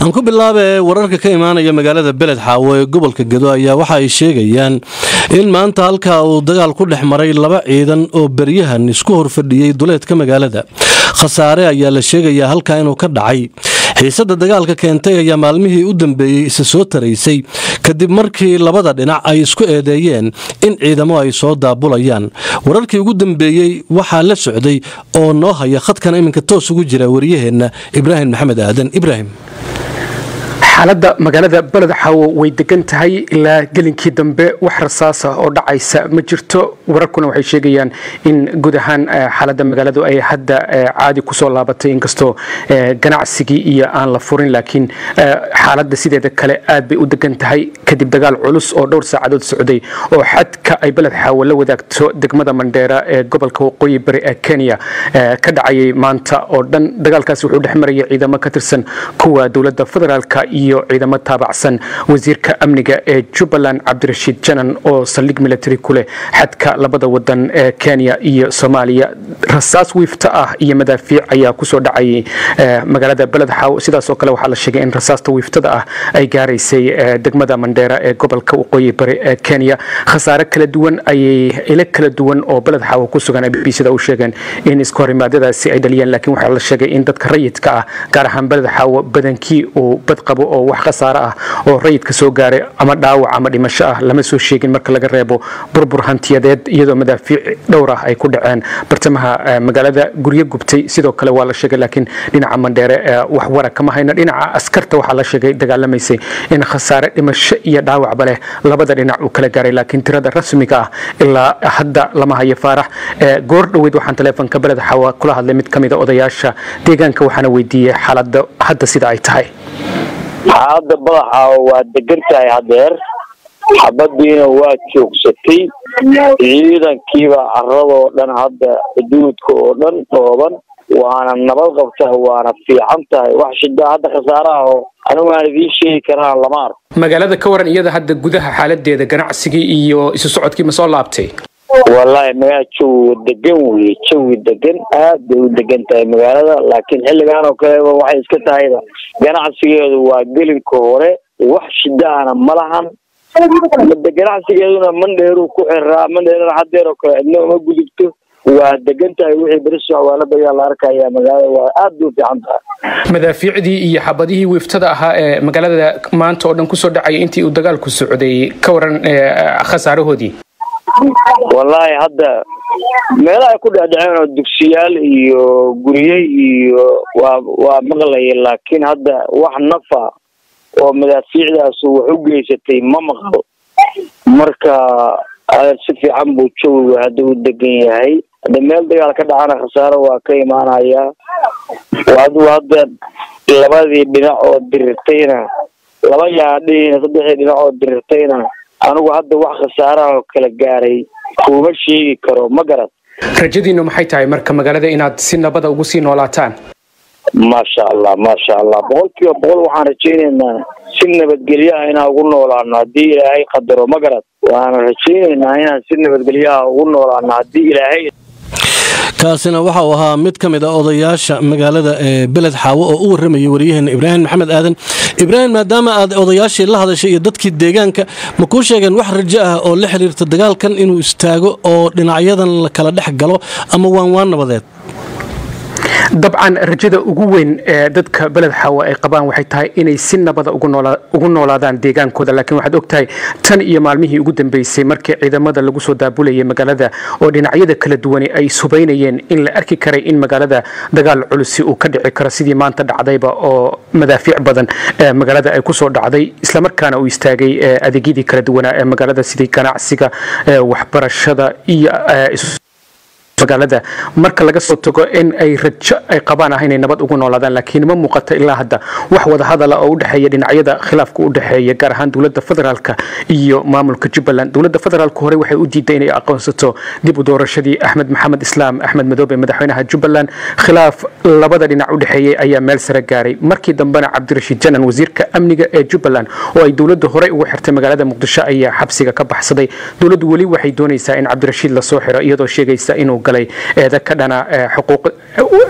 aan ku bilaabe wararka ka imaanaya magaalada beled xaawo ee gobolka gedo ayaa waxa ay sheegayaan in maanta halkaa uu dagaal ku dhex maray laba ciidan oo beryahan isku horfadhiyey duleedka magaalada khasaare ayaa la sheegayaa halkaa inuu ka dhacay xiisada dagaalka keentay ayaa maalmihii u dambeeyey isa soo taraysay kadib markii labada dhinac ay isku eedeeyeen in ciidamo ay soo daabulayaan wararkii ugu dambeeyey waxaa la socday oo noo haya khadkan iminka toos ugu jira wariyaheenna ibraahim maxamed aadan ibraahim xaaladda magaalada beled xaawo way degan tahay ilaa gelinkii dambe wax rasaasa oo dhacaysa ma jirto wararkuna waxay sheegayaan in guud ahaan xaaladda magaaladu ay hadda caadi kusoo laabatay inkastoo ganacsigii iyo aan la furin laakiin xaaladda sideeda kale aad bay u degan tahay kadib dagaal culus oo dhowr saacadood socday oo xadka ay beled xaawo la wadaagto degmada mandheera ee gobolka waqooyi bari ee kenya ka dhacayay maanta oo dhan dagaalkaasi wuxuu dhex marayay ciidamo ka tirsan kuwa dowladda federaalka iyo ciidamo taabacsan wasiirka amniga ee jubbaland cabdirashiid janan oo saldhig military ku leh xadka labada wadan ee kenya iyo soomaaliya rasaas wiifta ah iyo madaafiic ayaa kusoo dhacayay magaalada beled xaaw sidaasoo kale waxaa la sheegay in rasaasta wiiftada ah ay gaaraysay degmada mandheera ee gobolka waqooyi bari ee kenya khasaare kala duwan ayay ilo kala duwan oo beled xaawo ku sugan b b sida u sheegeen in iska horimaadadaasi ay dhaliyeen laakiin waxaa la sheegay in dadka rayidka ah gaar ahaan beled xaawo badankii uu badqabo oo wax khasaare ah oo rayidka soo gaaray ama dhaawac ama dhimasho ah lama soo sheegin marka laga reebo burbur hantiyadeed iyadoo madaafiic dhowr ah ay ku dhaceen bartamaha magaalada guryo gubtay sidoo kale waa la sheegay laakiin dhinaca mandheere wax wara kama hayno dhinaca askarta waxaa la sheegay dagaalamaysay in khasaare dhimasho iyo dhaawacba leh labada dhinac uu kala gaaray laakiin tirada rasmiga ah ilaa hadda lama hayo faarax goor dhoweyd waxaan taleefonka beled xawa kula hadlay mid ka mida odayaasha deegaanka waxaana weydiiyey xaaladda hadda sida ay tahay xaaladda badaxa waa degan tahay hadeer xabadiina waa joogsatay ciidankiiba caradoo dhan hadda xuduudka oo dhan dhooban waana nabad qabtaa waana fiican tahay wax shidaa hadda khasaare ah oo anigu aan idiin sheegi karaan lama arko magaalada ka waran iyada hadda gudaha xaaladeeda ganacsigii iyo isu socodkii ma soo laabtay wallaahi magaala jawiga degan weye jawi degan aad bay u degan tahay magaalada laakiin xilligan oo kaleba waxay iska tahayba ganacsigeedu waa gelinka hore wax shidaana ma lahan made ganacsigeeduna mandheeruu ku xiraa mandheerana hadeer oo kale cidna uma gudubto waa degan tahay wixii beri socwaaladayaa la arkaya magaalada waa aad bay u fiican tahay madaafiicdii iyo xabadihii wiiftada ahaa ee magaalada maanta oo dhan kusoo dhacaya intii uu dagaalku socday ka waran khasaarahoodii wallaahi hadda meelaha ay ku dhecdheceen oo dugsiyaal iyo gurye iyo waa waa maqlaya laakiin hadda wax nafa oo madaafiicdaasu wax u geysatay ma maqlo marka si fiican buu jawiga hadda u degan yahay hadda meel dagaal ka dhacana khasaaro waa ka imaanaya aduu hadda labadii dhinac oo dirirtayna laba yaadhiina saddexdii dhinac oo dirirtayna anigu hadda wax khasaaraha oo kala gaaray kuma sheegi karo ma garad rajadiinu maxay tahay marka magaalada inaad si nabada ugu sii noolaataan maasha allah maasha allah boqol kiiba boqol waxaan rajaynaynaa si nabadgelyaha inaan ugu noolaano haddii ilaahay qadaro ma garad waana rajaynaynaa inaan si nabadgelyaha ugu noolaano haddii ilaahay kaasina waxa uu ahaa mid ka mid a odayaasha magaalada ee beled xaawo oo u waramayay waryaheena ibraahim maxamed aadan ibraahim maadaama aad odayaashii la hadashay iyo dadkii deegaanka ma kuu sheegeen wax rajo ah oo la xiriirta dagaalkan inuu istaago oo dhinacyadan la kala dhex galo ama waan waan nabadeed dabcan rajada ugu weyn ee dadka beled xaawa ay qabaan waxay tahay inay si nabada ugu noolaadaan deegaankooda laakiin waxaad ogtahay tan iyo maalmihii ugu dambeysay markii ciidamada lagu soo daabulayay magaalada oo dhinacyada kala duwani ay subaynayeen in la arki karay in magaalada dagaal culusi uu ka dhici karo sidii maanta dhacdayba oo madaafiic badan magaalada ay kusoo dhacday islamarkaana uu istaagay adeegyadii kala duwanaa ee magaalada sidii ganacsiga waxbarashada iyo magaalada marka laga soo tago in ay rajo ay qabaan ah inay nabad ugu noolaadaan laakiin ma muuqato ilaa hadda wax wadahadala oo u dhexeeya dhinacyada khilaafka u dhexeeya gaar ahaan dowladda federaalka iyo maamulka jubbaland dowladda federaalka hore waxay u diiday inay aqoonsato dib u doorashadii axmed maxamed islaam axmed madoobe madaxweynaha jubbaland khilaaf labada dhinac u dhexeeyey ayaa meel sare gaaray markii dambena cabdirashiid janan wasiirka amniga ee jubbaland oo ay dowladda horey ugu xirtay magaalada muqdisho ayaa xabsiga ka baxsaday dowladdu weli waxay doonaysaa in cabdirashiid lasoo xiro iyadoo sheegaysa inuu galay eeda ka dhana xuquuq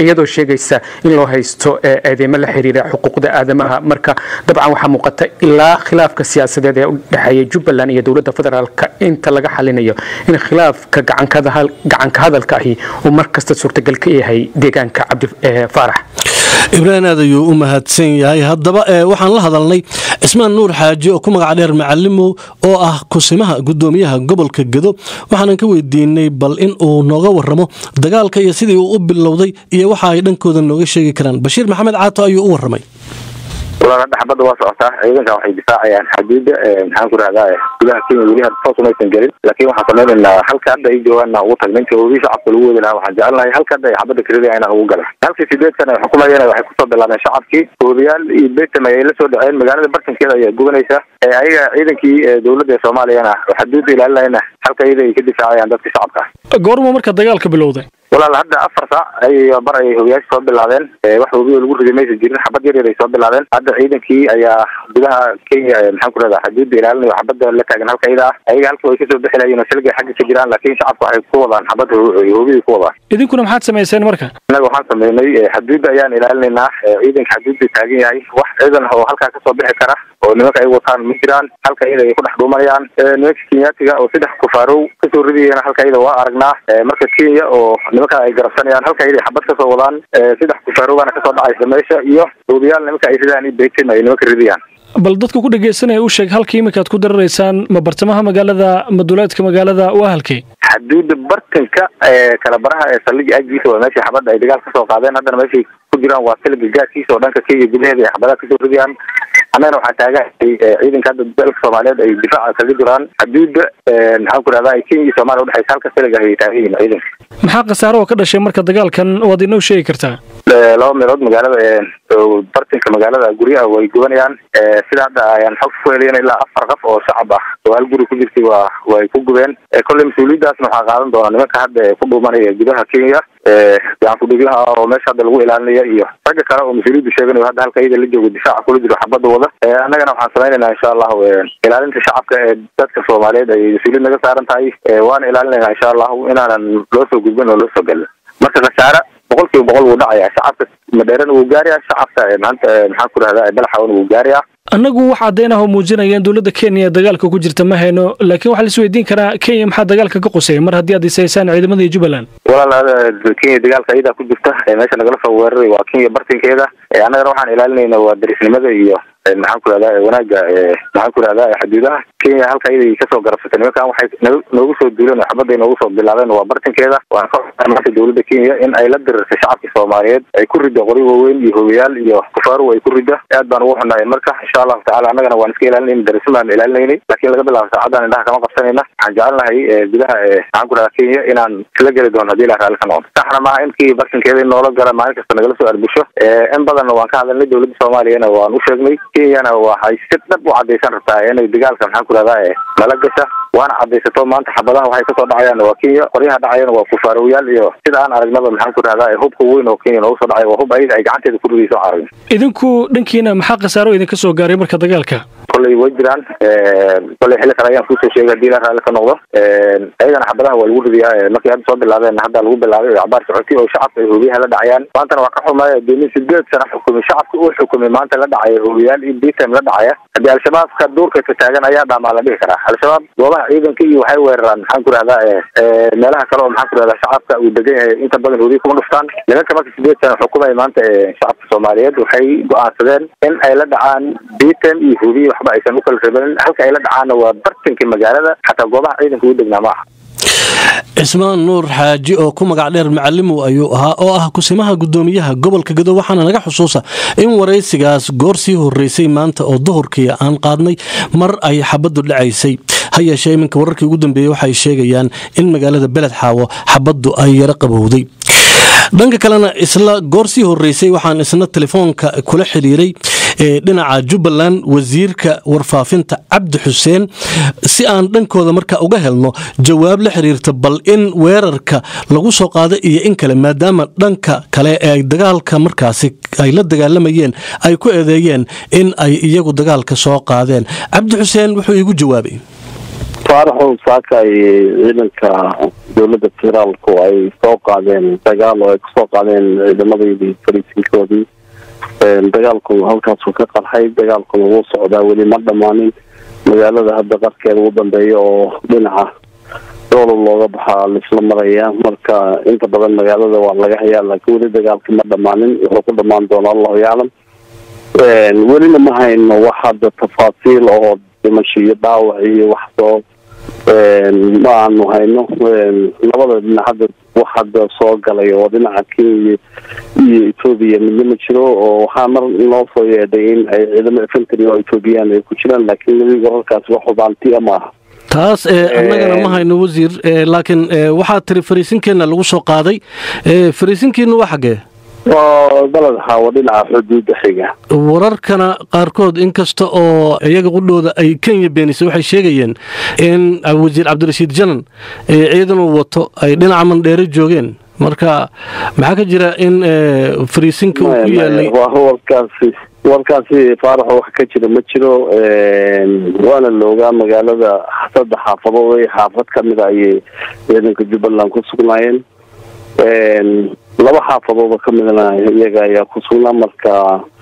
iyadoo sheegaysa in loo haysto eedeymo la xiriira xuquuqda aadamaha marka dabcan waxaa muuqata ilaa khilaafka siyaasadeed ee u dhexeeya jubbaland iyo dowladda federaalk inta laga xalinayo in khilaafka gacanka hadalka ahi uu mar kasta suurtagal ka yahay deegaanka cabdi faarax ibraahim aad ayuu u mahadsan yahay haddaba waxaan la hadalnay cismaan nuur xaaji oo ku magac dheer macalimow oo ah kusimaha gudoomiyaha gobolka gedo waxaanan ka weydiinay bal in uu nooga waramo dagaalka iyo sidii uu u bilowday iyo waxa ay dhankooda nooga sheegi karaan bashiir maxamed caato ayuu u waramay walaal hadda xabadda waa socotaa ciidankan waxay difaacayaan xaduudda maxaan ku rahdaa gudaha kenya weli hadda toos umaysan gelin laakiin waxaan samaynaynaa halka hadda ay joogaanna ugu tag ninka hoobii shacabka lagu wadi lahaa waxaan jecelnahay halka hadda ay xabadda karidaya inaan ugu gala halkii sideedkan ay xukumayeen waxay kusoo bilaabeen shacabkii hoobiyaal iyo betam ayay la soo dhaceen magaalada bartankeeda ayaa gubanaysa ayaga ciidankii dowladda ee soomaaliyana xaduudda ilaalinayna halka iyada ay ka difaacayaan dadka shacabka goorma marka dagaalka bilowday walaal hadda afar saac ay bar ay hogayaasha soo bilaabeen wax hobiyo lagu riday maysa jirin xabad yar yar ay soo bilaabeen hadda ciidankii ayaa gudaha kenya maxaan ku rahdaa xaduudda ilaalinayo xabadda la taagan halka iyada ah ayaga halka way kasoo bixi lahayen oo silgay xagga ka jiraan laakiin shacabka waxay ku wadaan xabadda hobiyay ku wadaan idinkuna maxaad samayseen marka innaga waxaan sameynay xaduudda ayaan ilaalinaynaa ciidanka xaduudda taagan yahay wax ciidan oo halkaa kasoo bixi kara oo nimanka ay wataan ma jiraan halka iyada ay ku dhex dhuumanayaan nimanka kenyaatiga oo saddex kufaarow kasoo ridayana halka iyada waa aragnaa marka kenya oo nimanka ay garabsanayaan halka iyada xabad kasoo wadaan saddex kufaarowbana kasoo dhacaysa meesha iyo hoobiyaal nimanka ay ridaan iyo beytin ay nimanka ridayaan bal dadka ku dhegeysanaya u sheeg halka iminkaad ku dararaysaan ma bartamaha magaalada ma duleedka magaalada waa halkee xaduudda bartanka kala baraha ee saldhiga aggiisa waa meesha xabadda ay dagaal kasoo qaadeen haddana meeshay ku jiraan waa siliga gaadkiisa oo dhanka kenya gudaheeda ay xabadaha kasoo ridayaan annagana waxaa taagahay ciidanka hadda dalka soomaaliyeed ay difaaca kaga jiraan xaduudda maxaan ku rahdaa kenya iyo somalia udhexaysa halka siliga ay taagan yihiin ciidanka maxaa khasaaro oo ka dhashay marka dagaalkan waad inoo sheegi kartaa laba meelood magaalada bartinka magaalada guryaha way gubanayaan sida hadda ayaan xog ku helayn ilaa afar qof oo shacab ah oo hal guri ku jirtay waa way ku gubeen kolley mas-uuliyaddaasna waxaa qaadan doona nimanka hadda ku dhuumanaya gudaha kenya gacan kudhiglaha oo meesha hadda lagu ilaalinaya iyo ragga kale oo mas-uuliyadda sheeganayo hadda halka iyada la joogo difaaca kula jiro xabadda wada annagana waxaan samaynaynaa insha allahu ilaalinta shacabka ee dadka soomaaliyeed ay mas-uuliyad naga saaran tahay waana ilaalinaynaa insha allahu inaanan loo soo gudbin oo loo soo gelin marka khasaare boqol kiiba boqol wuu dhacaya shacabka madheerana wuu gaaraya shacabka maanta maxaan ku rahdaa balaxawana wuu gaaraya annagu wax caddeyn ah oo muujinaya in dowladda kenya dagaalka ku jirta ma hayno laakiin waxaa la isweydiin karaa kenya maxaa dagaalka ka qusaya mar haddii aad isaysaan ciidamada jubbaland walaal kenya dagaalka iyadaa ku jirta meesha nagala soo weeraray waa kenya bartinkeeda annagana waxaan ilaalinayna waa darisnimada iyo maxaan ku rahdaa wanaaga maxaan ku rahdaa xuduudaha kenya halka iyada kasoo garabsatay nimankan waxay noogu soo duuleen oo xabadday noogu soo bilaabeen waa bartinkeeda waan ka maanta dowladda kenya in ay la dirirtay shacabka soomaaliyeed ay ku ridda qori waaweyn iyo hogayaal iyo kufaaru ay ku ridda aad baan ugu xunaayeen marka insha allahu tacala annagana waan iska ilaalinayna darisin baan ilaalinaynay laakiin laga bilaabo saacaddan indhaha kama qabsanayna waxaan jecelnahay gudaha maxaan ku rahdaa kenya inaan isla geli doono hadii ilah raalli ka noqdo saxna maaha inkii bartinkeeda in noola gala maalin kasta nagala soo arbusho in badanna waan ka hadalnay dowladda soomaaliyana waan u sheegnay kenyana waxay si dhab u cadaysan rabtaa inay dagaalka maxaan ku rahdaa nala gasha waana cadaysato maanta xabadaha waxay kasoo dhacayaan waa kenya qoryaha dhacayana waa kufaarowayaal iyo sida aan aragnaba maxaan ku rahdaa hubka weyn oo kenya noogu soo dhacay waa hub ayaga ay gacanteeda ku ridayso aragn idinku dhankiina maxaa khasaaro idinka soo gaaray marka dagaalka kolley way jiraan kolley xilli kale ayaan kuusoo sheegay hadii ilaa raalli ka noqdo ayagana xabadaha waa lagu ridayaa markii hadda soo bilaabeen hadda lagu bilaabay cabaar socoti oo shacabka ay hoobiyaha la dhacayaan maantana waa ka xumay doomin sideed sana xukumay shacabka uu xukumay maanta la dhacaya hoobiyaal iyo btm la dhacaya haddii al-shabaabka duurka ka taagan ayaa dhaamaa la dhihi karaa al-shabaab goobaha ciidanka iyo waxay weeraraan maxaan ku rahdaa meelaha kale oo maxaan ku rahdaa shacabka uu degan yahay inta badan hoobiya kuma dhuftaan nimanka marka sideed sana xukumay maanta shacabka soomaaliyeed waxay go-aansadeen in ay la dhacaan btm iyo hoobiya waxba aysan u kala rebanin halka ay la dhacaanna waa bartanka magaalada xataa goobaha ciidanka u degnaa ma aha cismaan nuur xaaji oo ku magac dheer macalimow ayuu ahaa oo ah kusimaha gudoomiyaha gobolka gedo waxaana naga xusuusa in waraysigaas goor sii horeysay maanta oo duhurkii aan qaadnay mar ay xabaddu dhacaysay ha yeeshee iminka wararkii ugu dambeeyey waxay sheegayaan in magaalada beled xaawo xabaddu ay yaro qabowday dhanka kalena isla goor sii horeysay waxaan isna telefoonka kula xiriiray dhinaca jubbaland wasiirka warfaafinta cabdi xuseen si aan dhankooda marka uga helno jawaab la xiriirta bal in weerarka lagu soo qaado iyo in kale maadaama dhanka kale ee dagaalka markaasi ay la dagaalamayeen ay ku eedeeyeen in ay iyagu dagaalka soo qaadeen cabdi xuseen wuxuu iigu jawaabay faaraxow saaka ay ciidanka dowladda federaalku ay soo qaadeen dagaal oo ay kusoo qaadeen ciidamadeydii fariisinkoodii dagaalku halkaasuu ka qarxay dagaalkuna wuu socdaa weli ma dhammaanin magaalada hadda qarkeeda ugu dambeeya oo dhinaca doolol looga baxaa laisla maraya marka inta badan magaalada waa laga hayaa laakiin weli dagaalka ma dhammaanin wuxuu ku dhammaan doona allahu yaclam welina ma hayno wax hadda tafaasiil oo dhimasho iyo dhaawac iyo wax soo ma aanu hayno labada dhinac hadda wax hadda soo galay oo dhinaca kenya iyo etoobiya midna ma jiro oo waxaa mar noo soo yeedhay in ay ciidamo infantry oo ethoobiyan ay ku jiraan laakiin weli wararkaas wax hubaantiya ma aha taas annagana ma hayno wasiir laakiin waxaa tiri fariisinkeenna lagu soo qaaday fariisinkiinu waa xaggee oo baled xaawo dhinaca xuduudda xiga wararkana qaarkood inkasta oo iyaga qudhooda ay kenya beenisay waxay sheegayeen in wasiir cabdirashiid janan ciidan uu wato ay dhinaca mandheere joogeen marka maxaa ka jira in fariisinka uu ku yaalay warkaasi warkaasi faaraxo wax ka jira ma jiro waana la ogaa magaalada saddex xaafadood ay xaafad kamida ayay ciidanka jubbaland ku sugnaayeen laba xaafadooda kamidna iyaga ayaa ku sugnaa marka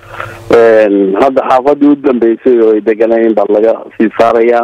hadda xaafadii u dambeysay oo ay deganayeen baa laga sii saarayaa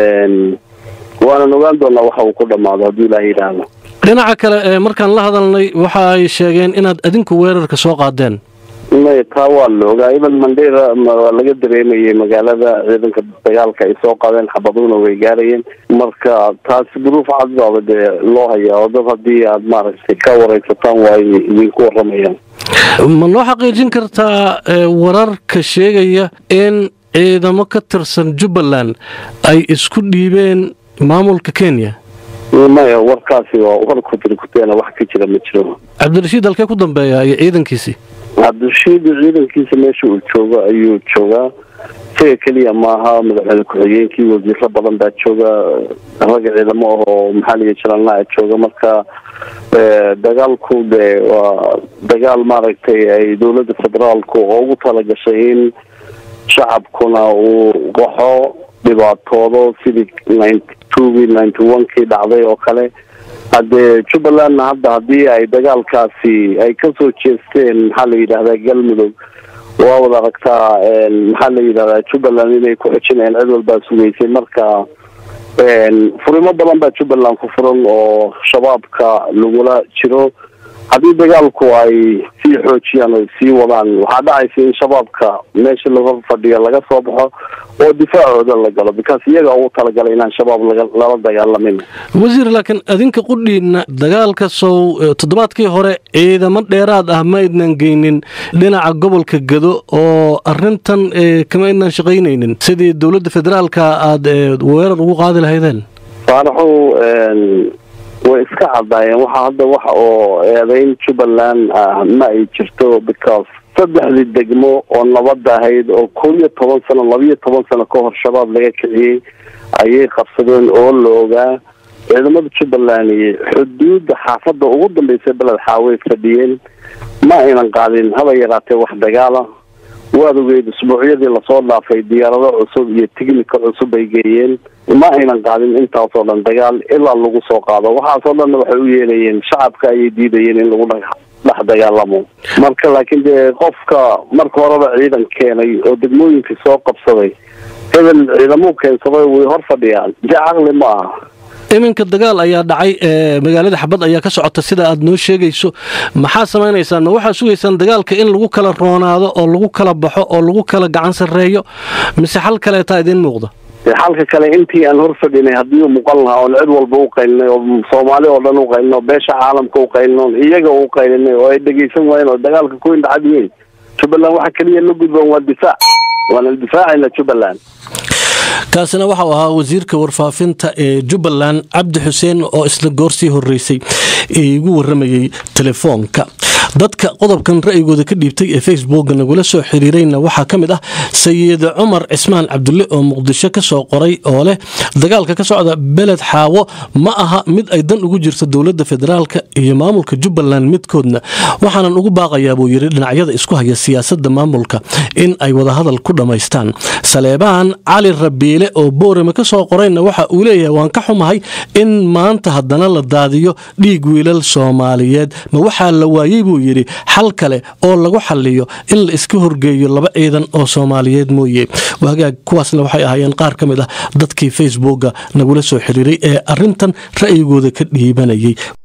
waanan ogaan doonaa waxa uu ku dhamaado hadduu ilaah yidhaahdo dhinaca kale markaan la hadalnay waxa ay sheegeen inaad adinku weerarka soo qaadeen may taa waa la ogaa iban mandera waa laga dareemayay magaalada ciidanka dagaalka ay soo qaadeen xabaduna way gaarayeen marka taasi duruuf cadbaaba dee loo hayaa oo dad haddii aad maaragtay ka wareysataan waa ay idinku waramayaan ma noo xaqiijin kartaa wararka sheegaya in ciidamo ka tirsan jubbaland ay isku dhiibeen maamulka kenya maya warkaasi waa war kutirkuteena wax ka jira ma jiro cabdirashiid halkee ku dambeeya iyo ciidankiisii cabdirashiid ciidankiisa meesha uu joogo ayuu joogaa isaga keliya maaha madaxweyne ku-xigeenkii wasiiro badan baa jooga ragga ciidamo ah oo maxaaliga jalalnaa jooga marka dagaalku de waa dagaal maaragtay ay dowladda federaalku ugu talagashay in shacabkuna uu qaxo dhibaatoodo sidii ninety twogii ninety one kii dhacday oo kale haddee jubbalandna hadda haddii ay dagaalkaasi ay kasoo jeesteen maxaa la yidhahdaa galmudug waa wada aragtaa maxaa la yidhahdaa jubbaland inay ku xijinayaan cid walbaa sugaysay marka furimo badan baa jubbaland ku furan oo shabaabka lagula jiro haddii dagaalku ay sii xoojiyaan o sii wadaan waxaa dhacaysa in shabaabka meesha laga fadhiyo laga soo baxo oo difaacooda la galo because iyaga ugu talagalay inaan shabaab lala dagaalamin wasiir laakiin adinka qudhiina dagaalka sow toddobaadkii hore ciidamo dheeraad ah ma aydnan geynin dhinaca gobolka gado oo arintan kama aydnan shaqaynaynin sidii dowladda federaalka aada weerar ugu qaadi lahaydeen faaraxow way iska cadaayeen waxa hadda wax oo eedeyn jubbaland ah ma ay jirto because saddexdii degmo oo nabadda ahayd oo kow iyo toban sano labiiyo toban sano ka hor shabaab laga kiciyey ayay qabsadeen oo la ogaa ciidamada jubbaland iyo xuduudda xaafadda ugu dambeysay beled xaaway fadhiyeen ma aynan qaadin haba yaraatee wax dagaala waad ogeyd usbuucyadii lasoo dhaafay diyaarado cusub iyo tignika cusub ay geeyeen ma aynan qaadin intaasoo dhan dagaal ilaa lagu soo qaado waxaasoo dhanna waxay u yeelayeen shacabka ayay diidayeen in lagu dhex dagaalamo marka laakiin dee qofka marka horeba ciidan keenay oo degmooyinkii soo qabsaday hebel ciidamuu keensaday way hor fadhiyaan dee caqli ma aha iminka dagaal ayaa dhacay magaalada xabad ayaa ka socota sida aad noo sheegayso maxaa samaynaysaan ma waxaa sugaysaan dagaalka in lagu kala roonaado oo lagu kala baxo oo lagu kala gacan sarreeyo mise xal kaleetaa idiin muuqda xalka kale intii aan hor fadhinay haddii u muuqan lahaa oon cid walba u qaylinay oo soomaali oo dhan u qaylino beesha caalamka u qaylino iyaga u qaylinay oo ay dhegaysan waayeen oo dagaalka ku indhacad yihiin jubbaland waxa keliya la gudboon waa difaac waana difaacayna jubbaland kaasina waxau ahaa wasiirka warfaafinta ee jubbaland cabdi xuseen oo isla goorsii horeysay igu waramayey telefoonka dadka qodobkan ra'yigooda ka dhiibtay ee facebooka nagula soo xiriirayna waxaa ka mid ah sayid cumar cismaan cabdulle oo muqdisho ka soo qoray oo leh dagaalka ka socda beled xaawo ma aha mid ay dan ugu jirto dowladda federaalka iyo maamulka jubbaland midkoodna waxaanan ugu baaqayaa buu yidhi dhinacyada isku haya siyaasadda maamulka in ay wadahadal ku dhammaystaan saleebaan cali rabiile oo boorame ka soo qorayna waxa uu leeyahay waan ka xumahay in maanta haddana la daadiyo dhiig wiilal soomaaliyeed ma waxaa la waayey buu yidhi xal kale oo lagu xaliyo in la iska horgeeyo laba ciidan oo soomaaliyeed mooye wagaag kuwaasna waxay ahaayeen qaar ka mid ah dadkii facebooka nagula soo xiriiray ee arintan ra'yigooda ka dhiibanayay